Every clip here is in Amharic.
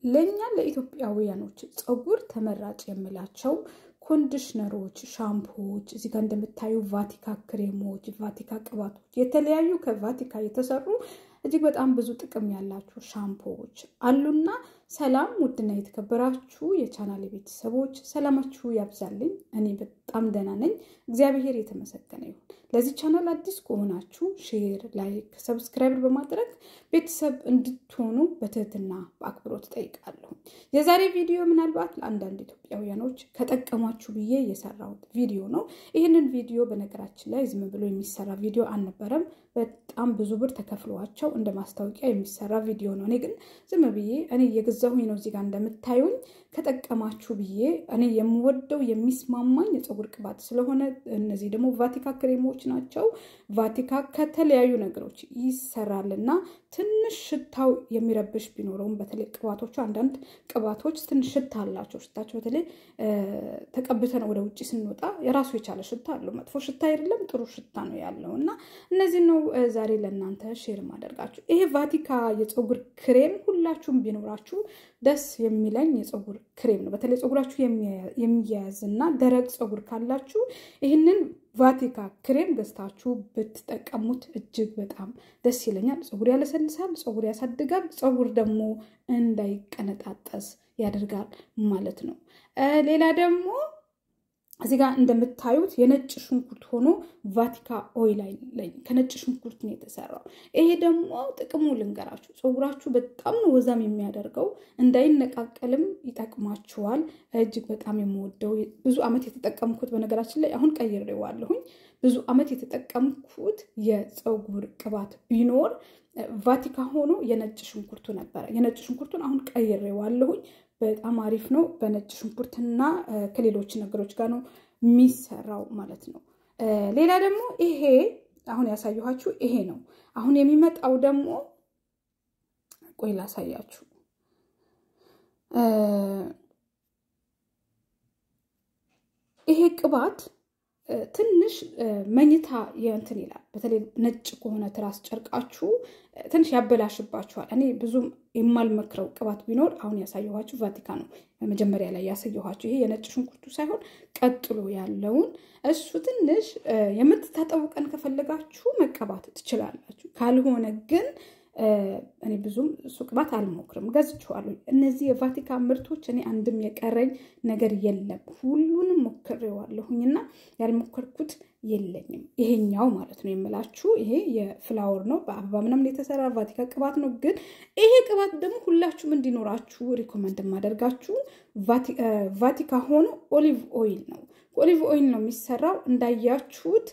ለእኛ ለኢትዮጵያውያኖች ፀጉር ተመራጭ የምላቸው ኮንዲሽነሮች፣ ሻምፖዎች እዚህ ጋር እንደምታዩ ቫቲካ ክሬሞች፣ ቫቲካ ቅባቶች፣ የተለያዩ ከቫቲካ የተሰሩ እጅግ በጣም ብዙ ጥቅም ያላቸው ሻምፖዎች አሉና ሰላም ውድና የተከበራችሁ የቻናል ቤተሰቦች ሰላማችሁ ያብዛልኝ። እኔ በጣም ደህና ነኝ፣ እግዚአብሔር የተመሰገነ ይሁን። ለዚህ ቻናል አዲስ ከሆናችሁ ሼር፣ ላይክ፣ ሰብስክራይብ በማድረግ ቤተሰብ እንድትሆኑ በትህትና በአክብሮት ጠይቃለሁ። የዛሬ ቪዲዮ ምናልባት ለአንዳንድ ኢትዮጵያውያኖች ከጠቀሟችሁ ብዬ የሰራሁት ቪዲዮ ነው። ይህንን ቪዲዮ በነገራችን ላይ ዝም ብሎ የሚሰራ ቪዲዮ አልነበረም። በጣም ብዙ ብር ተከፍሏቸው እንደ ማስታወቂያ የሚሰራ ቪዲዮ ነው። እኔ ግን ዝም ብዬ እኔ የገዛሁኝ ነው። እዚጋ እንደምታዩኝ ከጠቀማችሁ ብዬ እኔ የምወደው የሚስማማኝ የፀጉር ቅባት ስለሆነ እነዚህ ደግሞ ቫቲካ ክሬሞች ናቸው። ቫቲካ ከተለያዩ ነገሮች ይሰራልና ትንሽ ሽታው የሚረብሽ ቢኖረውም በተለይ ቅባቶቹ አንዳንድ ቅባቶች ትንሽ ሽታ አላቸው። ሽታቸው በተለይ ተቀብተን ወደ ውጭ ስንወጣ የራሱ የቻለ ሽታ አለው። መጥፎ ሽታ አይደለም፣ ጥሩ ሽታ ነው ያለው እና እነዚህ ነው ዛሬ ለእናንተ ሼር ማደርጋችሁ። ይሄ ቫቲካ የፀጉር ክሬም ሁላችሁም ቢኖራችሁ ደስ የሚለኝ የፀጉር ክሬም ነው። በተለይ ፀጉራችሁ የሚያያዝ እና ደረቅ ፀጉር ካላችሁ ይህንን ቫቲካ ክሬም ገዝታችሁ ብትጠቀሙት እጅግ በጣም ደስ ይለኛል። ፀጉር ያለሰልሳል፣ ፀጉር ያሳድጋል፣ ፀጉር ደግሞ እንዳይቀነጣጠስ ያደርጋል ማለት ነው። ሌላ ደግሞ እዚህ ጋር እንደምታዩት የነጭ ሽንኩርት ሆኖ ቫቲካ ኦይል ላይ ከነጭ ሽንኩርት ነው የተሰራው። ይሄ ደግሞ ጥቅሙ ልንገራችሁ፣ ፀጉራችሁ በጣም ነው ወዛም የሚያደርገው እንዳይነቃቀልም ይጠቅማችኋል። እጅግ በጣም የምወደው ብዙ ዓመት የተጠቀምኩት በነገራችን ላይ አሁን ቀይሬዋለሁኝ። ብዙ ዓመት የተጠቀምኩት የፀጉር ቅባት ቢኖር ቫቲካ ሆኖ የነጭ ሽንኩርቱ ነበረ። የነጭ ሽንኩርቱን አሁን ቀይሬዋለሁኝ። በጣም አሪፍ ነው። በነጭ ሽንኩርትና ከሌሎች ነገሮች ጋር ነው የሚሰራው ማለት ነው። ሌላ ደግሞ ይሄ አሁን ያሳየኋችሁ ይሄ ነው። አሁን የሚመጣው ደግሞ ቆይ ላሳያችሁ። ይሄ ቅባት ትንሽ መኝታ የእንትን ይላል። በተለይ ነጭ ከሆነ ትራስ ጨርቃችሁ ትንሽ ያበላሽባችኋል። እኔ ብዙም የማልመክረው ቅባት ቢኖር አሁን ያሳየኋችሁ ቫቲካ ነው። መጀመሪያ ላይ ያሳየኋችሁ ይሄ የነጭ ሽንኩርቱ ሳይሆን ቀጥሎ ያለውን እሱ ትንሽ የምትታጠቡ ቀን ከፈለጋችሁ መቀባት ትችላላችሁ። ካልሆነ ግን እኔ ብዙም እሱ ቅባት አልሞክርም፣ ገዝቼዋለሁ። እነዚህ የቫቲካ ምርቶች እኔ አንድም የቀረኝ ነገር የለም። ሁሉንም ሞክሬዋለሁኝና ያልሞከርኩት የለኝም። ይሄኛው ማለት ነው የምላችሁ ይሄ የፍላወር ነው፣ በአበባ ምናምን የተሰራ ቫቲካ ቅባት ነው። ግን ይሄ ቅባት ደግሞ ሁላችሁም እንዲኖራችሁ ሪኮመንድ የማደርጋችሁ ቫቲካ ሆኖ ኦሊቭ ኦይል ነው። ኦሊቭ ኦይል ነው የሚሰራው እንዳያችሁት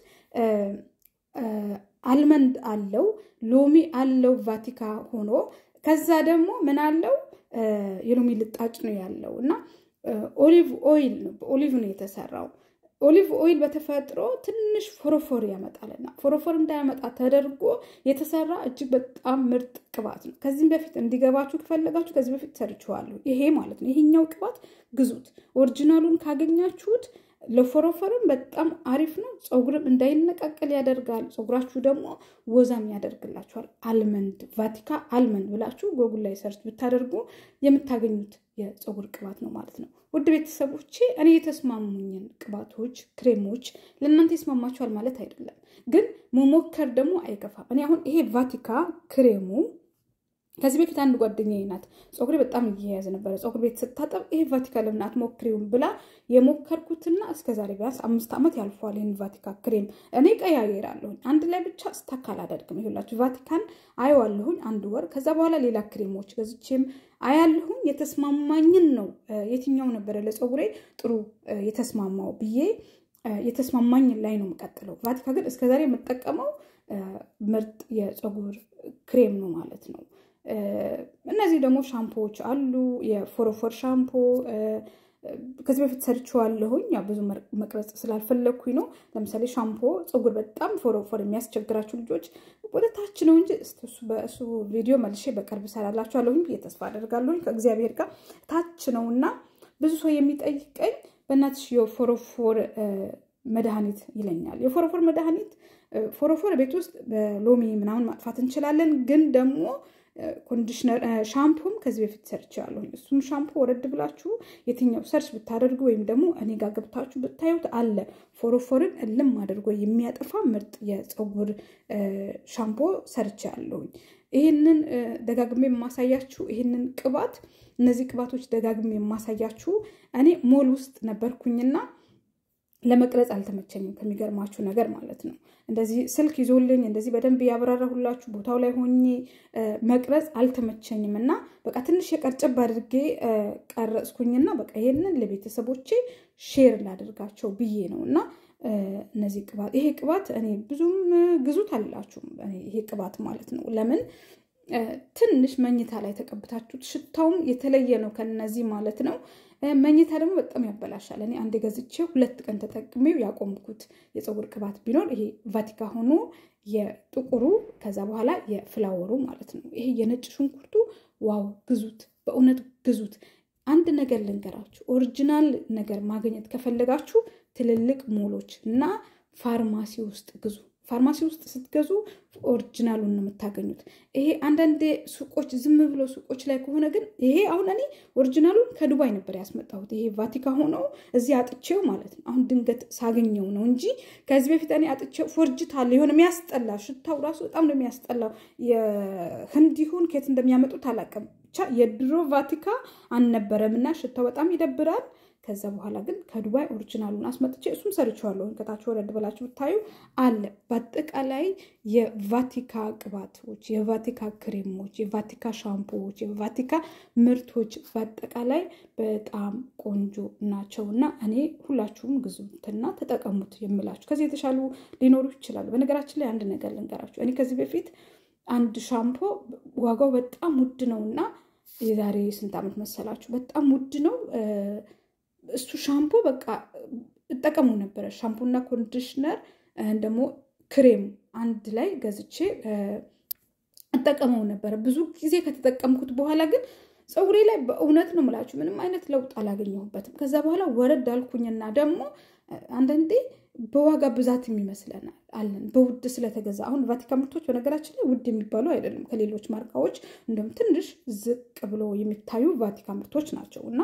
አልመንድ አለው፣ ሎሚ አለው ቫቲካ ሆኖ ከዛ ደግሞ ምን አለው የሎሚ ልጣጭ ነው ያለው እና ኦሊቭ ኦይል ነው በኦሊቭ ነው የተሰራው። ኦሊቭ ኦይል በተፈጥሮ ትንሽ ፎሮፎር ያመጣልና ፎሮፎር እንዳያመጣ ተደርጎ የተሰራ እጅግ በጣም ምርጥ ቅባት ነው። ከዚህም በፊት እንዲገባችሁ ከፈለጋችሁ ከዚህ በፊት ሰርችዋለሁ። ይሄ ማለት ነው ይሄኛው ቅባት ግዙት። ኦሪጂናሉን ካገኛችሁት ለፎሮፎርም በጣም አሪፍ ነው። ፀጉርም እንዳይነቃቀል ያደርጋል። ፀጉራችሁ ደግሞ ወዛም ያደርግላችኋል። አልመንድ ቫቲካ አልመንድ ብላችሁ ጎጉል ላይ ሰርች ብታደርጉ የምታገኙት የፀጉር ቅባት ነው ማለት ነው። ውድ ቤተሰቦቼ እኔ የተስማሙኝን ቅባቶች፣ ክሬሞች ለእናንተ ይስማማችኋል ማለት አይደለም፣ ግን መሞከር ደግሞ አይከፋም። እኔ አሁን ይሄ ቫቲካ ክሬሙ ከዚህ በፊት አንድ ጓደኛዬ ናት ፀጉሬ በጣም እየያዘ ነበረ። ፀጉር ቤት ስታጠብ ይሄ ቫቲካ ለምን አትሞክሪውም ብላ የሞከርኩትና እስከዛሬ ቢያንስ አምስት ዓመት ያልፈዋል። ይህን ቫቲካ ክሬም እኔ ቀያየራለሁኝ አንድ ላይ ብቻ ስታክ አላደርግም። ይሁላችሁ ቫቲካን አየዋለሁኝ አንድ ወር። ከዛ በኋላ ሌላ ክሬሞች ገዝቼም አያለሁኝ። የተስማማኝን ነው የትኛው ነበረ ለፀጉሬ ጥሩ የተስማማው ብዬ የተስማማኝ ላይ ነው የምቀጥለው። ቫቲካ ግን እስከዛሬ የምጠቀመው ምርጥ የፀጉር ክሬም ነው ማለት ነው። እነዚህ ደግሞ ሻምፖዎች አሉ። የፎሮፎር ሻምፖ ከዚህ በፊት ሰርቼዋለሁኝ። ያው ብዙ መቅረጽ ስላልፈለግኩኝ ነው። ለምሳሌ ሻምፖ ፀጉር በጣም ፎሮፎር የሚያስቸግራችሁ ልጆች ወደ ታች ነው እንጂ በእሱ ቪዲዮ መልሼ በቅርብ እሰራላችኋለሁኝ ብዬ ተስፋ አደርጋለሁኝ ከእግዚአብሔር ጋር ታች ነው እና ብዙ ሰው የሚጠይቀኝ በእናትሽ የፎሮፎር መድኃኒት ይለኛል። የፎሮፎር መድኃኒት ፎሮፎር ቤት ውስጥ በሎሚ ምናምን ማጥፋት እንችላለን፣ ግን ደግሞ ኮንዲሽነር ሻምፖም ከዚህ በፊት ሰርች ያለሁኝ እሱም ሻምፖ ወረድ ብላችሁ የትኛው ሰርች ብታደርጉ ወይም ደግሞ እኔ ጋር ገብታችሁ ብታዩት አለ ፎሮፎርን እልም አድርጎ የሚያጠፋ ምርጥ የፀጉር ሻምፖ ሰርች ያለሁኝ። ይህንን ደጋግሜ የማሳያችሁ ይህንን ቅባት እነዚህ ቅባቶች ደጋግሜ የማሳያችሁ እኔ ሞል ውስጥ ነበርኩኝና ለመቅረጽ አልተመቸኝም። ከሚገርማችሁ ነገር ማለት ነው እንደዚህ ስልክ ይዞልኝ እንደዚህ በደንብ ያብራራሁላችሁ ቦታው ላይ ሆኜ መቅረጽ አልተመቸኝም እና በቃ ትንሽ የቀርጨብ አድርጌ ቀረጽኩኝና በቃ ይሄንን ለቤተሰቦቼ ሼር ላደርጋቸው ብዬ ነው እና እነዚህ ቅባት ይሄ ቅባት እኔ ብዙም ግዙት አላችሁም ይሄ ቅባት ማለት ነው ለምን ትንሽ መኝታ ላይ ተቀብታችሁት ሽታውም የተለየ ነው ከነዚህ ማለት ነው። መኝታ ደግሞ በጣም ያበላሻል። እኔ አንድ ገዝቼ ሁለት ቀን ተጠቅሜው ያቆምኩት የፀጉር ቅባት ቢኖር ይሄ ቫቲካ ሆኖ የጥቁሩ ከዛ በኋላ የፍላወሩ ማለት ነው። ይሄ የነጭ ሽንኩርቱ ዋው ግዙት፣ በእውነት ግዙት። አንድ ነገር ልንገራችሁ፣ ኦሪጂናል ነገር ማግኘት ከፈለጋችሁ ትልልቅ ሞሎች እና ፋርማሲ ውስጥ ግዙ። ፋርማሲ ውስጥ ስትገዙ ኦሪጂናሉን ነው የምታገኙት። ይሄ አንዳንድ ሱቆች ዝም ብሎ ሱቆች ላይ ከሆነ ግን ይሄ አሁን እኔ ኦሪጂናሉን ከዱባይ ነበር ያስመጣሁት። ይሄ ቫቲካ ሆነው እዚህ አጥቼው ማለት ነው። አሁን ድንገት ሳገኘው ነው እንጂ ከዚህ በፊት እኔ አጥቼው ፎርጅታል የሆነ የሚያስጠላ ሽታው ራሱ በጣም ነው የሚያስጠላው። የህንድ ይሁን ከየት እንደሚያመጡት አላውቅም። ብቻ የድሮ ቫቲካ አልነበረም እና ሽታው በጣም ይደብራል። ከዛ በኋላ ግን ከዱባይ ኦሪጂናሉን አስመጥቼ እሱም ሰርቼዋለሁ። ከታች ወረድ ብላችሁ ብታዩ አለ። በአጠቃላይ የቫቲካ ቅባቶች፣ የቫቲካ ክሬሞች፣ የቫቲካ ሻምፖዎች፣ የቫቲካ ምርቶች በአጠቃላይ በጣም ቆንጆ ናቸው እና እኔ ሁላችሁም ግዙትና ተጠቀሙት የምላችሁ። ከዚህ የተሻሉ ሊኖሩ ይችላሉ። በነገራችን ላይ አንድ ነገር ልንገራችሁ። እኔ ከዚህ በፊት አንድ ሻምፖ ዋጋው በጣም ውድ ነው እና የዛሬ ስንት ዓመት መሰላችሁ? በጣም ውድ ነው እሱ ሻምፖ በቃ እጠቀሙ ነበረ። ሻምፖና ኮንዲሽነር ደግሞ ክሬም አንድ ላይ ገዝቼ እጠቀመው ነበረ። ብዙ ጊዜ ከተጠቀምኩት በኋላ ግን ፀጉሬ ላይ በእውነት ነው የምላችሁ ምንም አይነት ለውጥ አላገኘሁበትም። ከዛ በኋላ ወረድ አልኩኝና ደግሞ አንዳንዴ በዋጋ ብዛትም ይመስለናል አለን በውድ ስለተገዛ። አሁን ቫቲካ ምርቶች በነገራችን ላይ ውድ የሚባሉ አይደሉም። ከሌሎች ማርካዎች እንደውም ትንሽ ዝቅ ብሎ የሚታዩ ቫቲካ ምርቶች ናቸው እና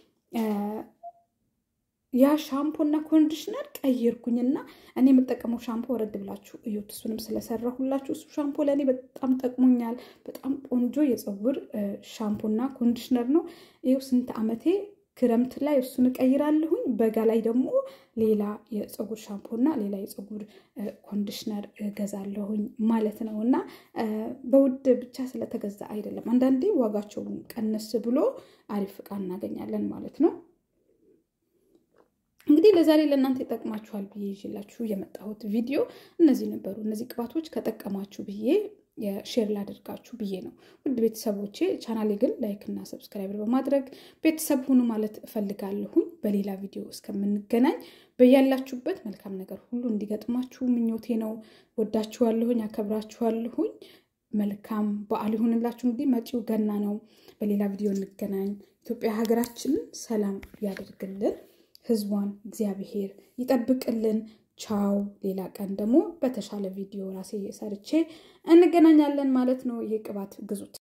ያ ሻምፖ እና ኮንዲሽነር ቀይርኩኝና እኔ የምጠቀመው ሻምፖ ወረድ ብላችሁ እዩት። እሱንም ስለሰራሁላችሁ እሱ ሻምፖ ለእኔ በጣም ጠቅሞኛል። በጣም ቆንጆ የፀጉር ሻምፖ እና ኮንዲሽነር ነው። ይኸው ስንት ዓመቴ ክረምት ላይ እሱን እቀይራለሁኝ። በጋ ላይ ደግሞ ሌላ የፀጉር ሻምፖ እና ሌላ የፀጉር ኮንዲሽነር እገዛለሁኝ ማለት ነው። እና በውድ ብቻ ስለተገዛ አይደለም። አንዳንዴ ዋጋቸውን ቀነስ ብሎ አሪፍ እቃ እናገኛለን ማለት ነው። እንግዲህ ለዛሬ ለእናንተ ይጠቅማችኋል ብዬ ይዤላችሁ የመጣሁት ቪዲዮ እነዚህ ነበሩ። እነዚህ ቅባቶች ከጠቀማችሁ ብዬ ሼር ላደርጋችሁ ብዬ ነው። ውድ ቤተሰቦቼ ቻናሌ ግን ላይክ እና ሰብስክራይበር በማድረግ ቤተሰብ ሁኑ ማለት እፈልጋለሁኝ። በሌላ ቪዲዮ እስከምንገናኝ በያላችሁበት መልካም ነገር ሁሉ እንዲገጥማችሁ ምኞቴ ነው። ወዳችኋለሁኝ፣ አከብራችኋለሁኝ። መልካም በዓል ይሁንላችሁ። እንግዲህ መጪው ገና ነው። በሌላ ቪዲዮ እንገናኝ። ኢትዮጵያ ሀገራችንን ሰላም ያደርግልን። ህዝቧን እግዚአብሔር ይጠብቅልን። ቻው። ሌላ ቀን ደግሞ በተሻለ ቪዲዮ ራሴ ሰርቼ እንገናኛለን ማለት ነው። ይህ ቅባት ግዙት።